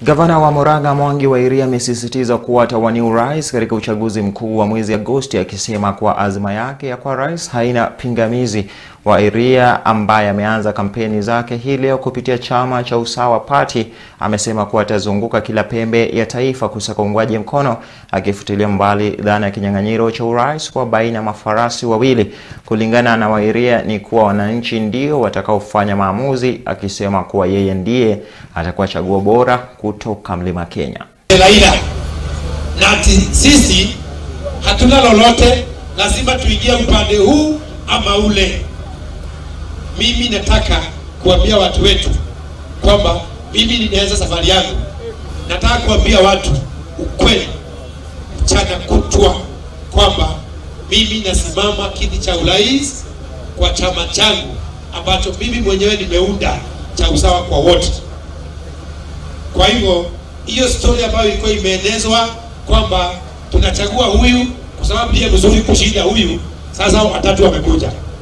Gavana wa Murang'a Mwangi wa Iria amesisitiza kuwa atawania urais katika uchaguzi mkuu wa mwezi Agosti, akisema kuwa azma yake ya kuwa rais haina pingamizi. Wa Iria ambaye ameanza kampeni zake hii leo kupitia chama cha Usawa Party amesema kuwa atazunguka kila pembe ya taifa kusaka uungwaji mkono, akifutilia mbali dhana ya kinyang'anyiro cha urais kwa baina ya mafarasi wawili. Kulingana na Wairia ni kuwa wananchi ndio watakaofanya maamuzi, akisema kuwa yeye ndiye atakuwa chaguo bora kutoka Mlima Kenya. Raila na ati sisi hatuna lolote, lazima tuingie upande huu ama ule. Mimi nataka kuambia watu wetu kwamba mimi ninaanza safari yangu. Nataka kuambia watu ukweli mchana kutwa kwamba mimi nasimama kiti cha urais kwa chama changu ambacho mimi mwenyewe nimeunda cha usawa kwa wote. Kwa hivyo hiyo story ambayo ilikuwa imeenezwa kwamba tunachagua huyu kwa sababu ndiye mzuri kushinda huyu, sasa watatu wamekuja.